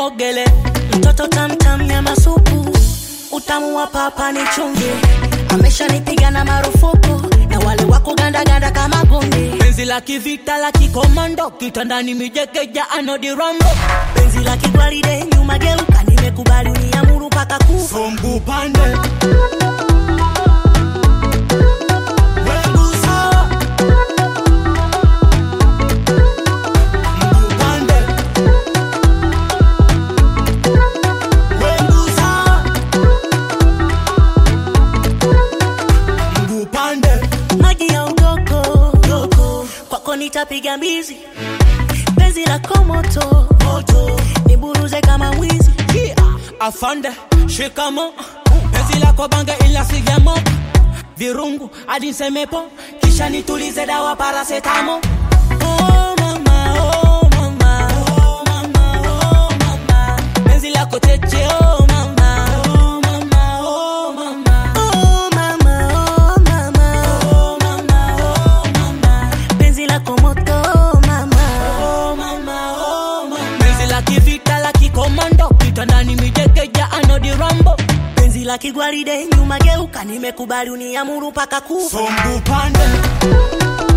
ogele mtoto tamtam nyama supu utamu wa papa ni chumvi ameshanipiga na marufuku na wale wako gandaganda kama gundi penzi la kivita la kikomando kitandani mijekeja anodirambo penzi la kigwaride nyuma geuka nimekubali uniamuru mpaka kufa mguu pande Mguu sawa. Mguu pande. Mguu sawa. Mguu pande. maji ya ugoko goko kwako nitapiga mbizi penzi lako moto moto niburuze kama mwizi Yeah. afande shikamo penzi lako bange ila sigamo virungu hadi nsemepo kisha nitulize dawa parasetamo oh, mama, oh, mama, oh, mama, oh, mama. penzi lako cheche oh, mama, oh, mama, oh, mama. oh mama oh mama Oh, mama, oh, mama. penzi lako moto oh mama Oh, mama, oh, mama. penzi la kivita la kikomando kitandani mijekeja anodirambo penzi la kigwaride nyuma geuka nimekubali uniamuru mpaka kufa mguu pande